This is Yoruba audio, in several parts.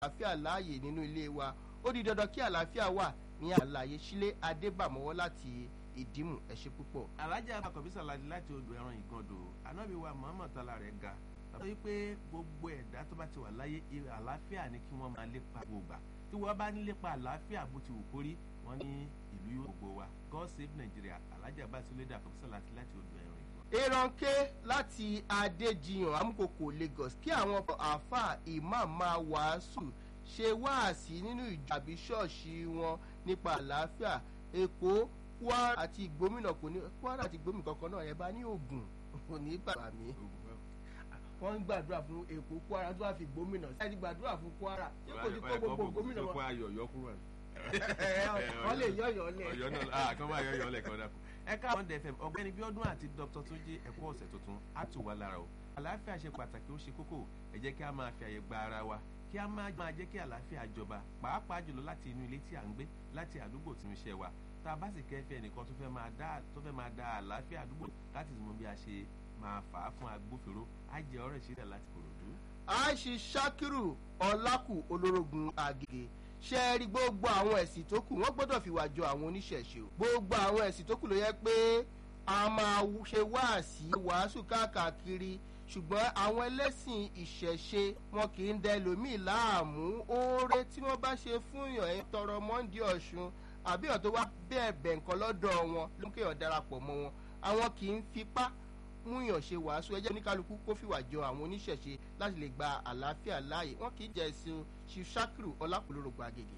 àlàáfíà láàyè nínú ilé wa ó di dandan kí àlàáfíà wà ní àlàyé sílé adébàmọ́wọ́ láti ìdímù ẹ ṣé púpọ̀. alájà akọ̀bísà láti láti odò ẹran ìgàndò anábì wa muhammad tala rẹ̀ ga sọ wípé gbogbo ẹ̀dá tó bá ti wà láyé àlàáfíà ni kí wọ́n máa lépa gbogbo tí wọ́n bá ní lépa àlàáfíà bó ti wù kórí wọ́n ní ìlú yóò gbogbo wa god save nigeria alájà basilédà akọ̀bísà láti láti odò ẹran ìgàndò. eranke láti adéjiyàn amúkòkò lagos kí àwọn àáfàá imam máa wàásù ṣe wáàsí nínú ìjọ àbí ṣọ́ọ̀ṣì wọn nípa àlàáfíà èkó kwara àti gómìnà kò ní kwara àti gómìnà kankan náà ẹ bá ní ogun kò ní bàbá mi wọ́n ń gbàdúrà fún èkó kwara tó wà fi gómìnà sí ẹni gbàdúrà fún kwara ṣé kò ní kó gbogbo gómìnà wọn wọ́n lè yọ̀yọ̀ lẹ̀. ọ̀yọ́ náà kàn máa yọ̀yọ̀ lẹ̀ kàn dàpọ̀. ẹ káwọn dfm ọ̀gbẹ́ni bíọ́dún àti dr túnjí ẹ̀kọ́ ọ̀sẹ̀ tuntun á tù wá lára o àlàáfíà ṣe pàtàkì ó ṣe kókó ẹ jẹ́ kí a máa fi àyè gba ara wa kí a máa jẹ́ kí àlàáfíà jọba pàápàá jùlọ láti inú ilé tí à ń gbé láti àdúgbò tí ń ṣe wa tá a bá sì kẹ́fẹ́ ẹnìkan tó fẹ́ máa dá tó fẹ́ máa da àlàáfíà àdúgbò láti mọ bí a ṣe máa fà á fún agbófinró á jẹ ọ̀rọ̀ ìṣẹ̀lẹ̀ láti kòròdú. àìsí sakiru ọlákù olórogún àgègè ṣe é rí gbogbo àwọn ẹ̀sìn tó kù wọ́n gbọ́dọ̀ fìwà jọ àwọn oníṣẹ̀ṣe o gbogbo àwọn ẹ̀sìn tó kù ló yẹ pé a máa ṣe wáàsí wàásù káàkiri ṣùgbọ́n àwọn ẹlẹ́sìn ìṣẹ̀ṣe wọn kì í dẹ lómìn láàmú oore tí wọ́n bá ṣe fún yàn ẹ́ tọrọ mọ́ndí ọ̀ṣun àbí ọ̀ tó wá bẹ́ẹ̀ bẹ̀ nǹkan lọ́dọ̀ wọn ló ń kéèyàn darapọ̀ mọ́ wọn àwọn kì í fipá múyàn ṣe wàásù ẹjẹ́ oníkálukú kó fìwà jọ àwọn oníṣẹ̀ṣe láti lè gba àlàáfíà láàyè wọn kì í jẹ́ ẹ̀sìn ṣiṣakiru ọlápòlórògbò àgègè.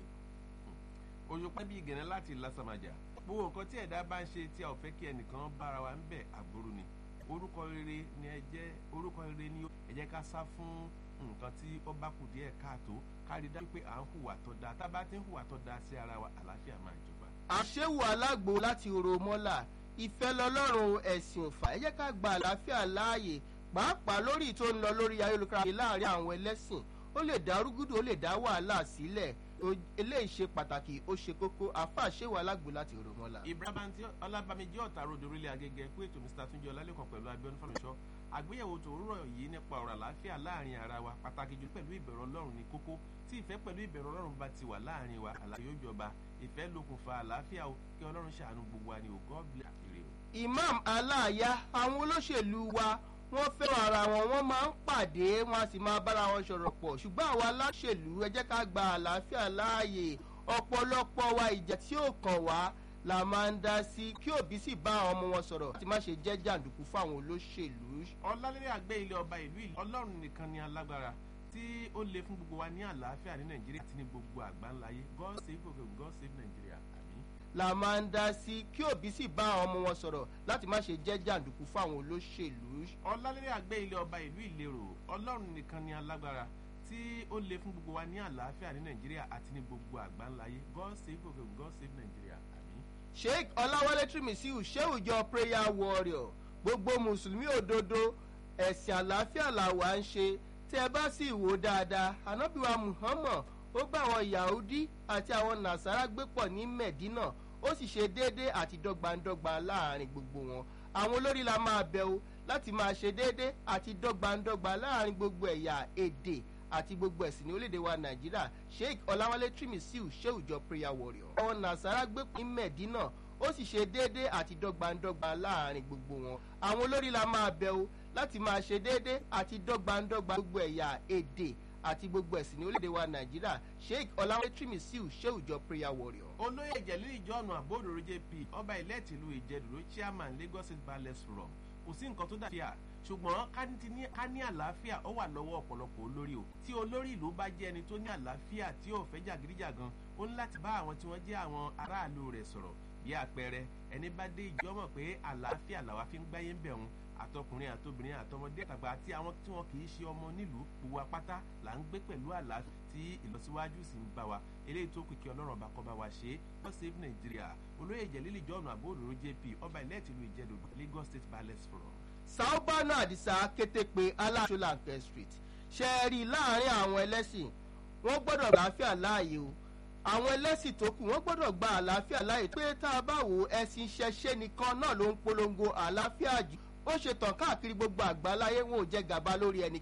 oṣù pẹ́ bí gẹ̀rẹ́ láti lásàmàjà gbogbo nǹkan tí ẹ̀dá bá ń ṣe tí a ò fẹ́ kí ẹnìkan bára wa ń bẹ̀ àbúrú ni orúkọ rere ni ẹ jẹ́ orúkọ rere ni ẹ jẹ́ ká sá fún nǹkan tí ó bá kù díẹ̀ káàtó kárí dájú pé à ń hùwà tó dáa tá a bá ti ń hùwà tó dáa sí ara wa àlàáfíà máa jọba. àṣewò alágbo láti oro mọ́là ìfẹ́ lọ́lọ́run ẹ̀sìn òfà ẹ jẹ́ ká gba àlàáfíà láàyè pàápàá lórí tó ń lọ lórí ayélujára láàrin àwọn ẹlẹ́sìn ó lè dá rúgúdù ó lè dá wàhálà sílẹ̀ eléyìí ṣe pàtàkì ó ṣe kókó àáfàá ṣéwà alágbo láti oro mọ́là. ibrahim ọlábàmíjì ọ̀tà ròdò orílẹ̀ agége kú ètò mr túnjẹ ọlálẹ́kàn pẹ̀lú abiodun fọlọ́ṣọ́ àgbéyẹ̀wò tòórọ̀ yìí nípa ọ̀rọ̀ àlàáfíà láàrin ara wa pàtàkì jù pẹ̀lú ìbẹ̀rù ọlọ́run ní kókó tí ìfẹ́ pẹ̀lú ìbẹ̀rù ọlọ́run bá ti wà láàrin wa àlàyé ó jọba ìfẹ́ lókùnfà àlàáfíà o kí ọlọ́run ṣàánú gbogbo wa ni o god bless àkèrè o. imam aláàyá àwọn olóṣèlú wa wọ́n fẹ́ràn ara wọn wọ́n máa ń pàdé wọn a sì máa bára wọn sọ̀rọ̀ pọ̀ ṣùgbọ́n àwọn aláṣèlú ẹ jẹ́ ká gba àlàáfíà láàyè ọ̀pọ̀lọpọ̀ wa ìjà tí ó kàn wá la máa ń dá sí kí òbí sì bá àwọn ọmọ wọn sọ̀rọ̀ láti má ṣe jẹ́ jàǹdùkú fún àwọn olóṣèlú. ọlálẹ́rẹ́ àgbẹ̀ ilé ọba ìlú ìlú ọlọ́run nìkan ni alágbára tí ó le fún gbogbo wa ní àlàáfíà ní nàìjíríà àti ní gbogbo àgbáńláyé god save gbogbo god save nàìjíríà àmì. la máa ń dá sí kí òbí sì bá àwọn ọmọ wọn sọ̀rọ̀ láti má ṣe jẹ́ jàǹdùkú fún àwọn olóṣèlú. ọlálẹ́rẹ́ àgbẹ̀ ilé ọba ìlú ìlérò ọlọ́run nìkan ni alágbára tí ó le fún gbogbo wa ní àlàáfíà ní nàìjíríà àti ní gbogbo àgbáńláyé god save gbogbo god save nàìjíríà àmì. sheikh ọláwálé trimisiu ṣéwùjọ prayer warrior gbogbo mùsùlùmí òdodo ẹ̀sìn àlàáfíà làwa ń ṣe tí ẹ bá sì wò dáadáa anábìwá muhammad ó bá àwọn yahudi àti àwọn nasara gbé pọ̀ ní medina ó sì ṣe déédéé àti dọ́gbandọ́gba láàrin gbogbo wọn àwọn olórí la máa bẹ̀ o láti máa ṣe déédéé àti dọ́gbandọ́gba láàrin gbogbo ẹ̀yà èdè àti gbogbo ẹ̀sìn ní orílẹ̀-èdè wa nàìjíríà sheikh ọ̀làwálé trimisiu ṣéwùjọ prayer warrior. àwọn nasara gbé ní medina ó sì ṣe déédéé àti dọ́gbandọ́gba láàrin gbogbo wọn àwọn olórí la máa bẹ̀ o láti máa ṣe déédéé àti dọ́gbandọ́gba gbogbo ẹ̀yà èdè àti gbogbo ẹ̀sìn ní orílẹ̀-èdè wa nàìjíríà sheikh ọ̀làwálé trimisiu ṣéwùjọ prayer warrior. olóyè ìjẹ̀lú ìjọ́nù àbódòrò jp ọba ilẹ̀ tìlú ìjẹ̀dùrú chairman lagos state ballet forum kò sí nǹkan tó dàbí à ṣùgbọ́n ká ní àlàáfíà ó wà lọ́wọ́ ọ̀pọ̀lọpọ̀ olórí o tí olórí ìlú bá jẹ́ ẹni tó ní àlàáfíà tí ò fẹ́ jàgídíjàgan ó ní láti bá àwọn tí wọ́n jẹ́ àwọn aráàlú rẹ̀ sọ̀rọ̀ bí àpẹẹrẹ ẹni bá dé ìjọ mọ̀ pé àlàáfíà làwa fi ń gbáyé ń bẹ̀ wọn àtọkùnrin àtobìnrin àtọmọdé àtàgbà àti àwọn tí wọn kì í ṣe ọmọ nílùú gbogbo apáta là ń gbé pẹ̀lú àlàáfíà tí ìlọsíwájú sì ń bá wa eléyìí tó kìkì ọlọ́run ọba kọba wa ṣe é wọ́n save nàìjíríà olóyè ìjẹ̀lílì jọ́ọ̀nù àbóòrò jp ọba ilẹ̀ tìlú ìjẹ̀dọ̀ lagos state palace forum saubana àdìsá kétépe aláṣọláńkẹ street ṣe é rí i láàrin àwọn ẹlẹ́sìn wọ́n gbọ́dọ̀ àlàáfíà láàyè o àwọn ẹlẹ́sìn tó kù wọ́n gbọ́dọ̀ gba àlàáfíà láàyè pé tá a bá wò ẹ̀sìn ṣẹṣẹ́ nìkan náà ló ń polongo àlàáfíà jù ó ṣe tàn káàkiri gbogbo àgbáláyé wọn ò jẹ gàba lórí ẹni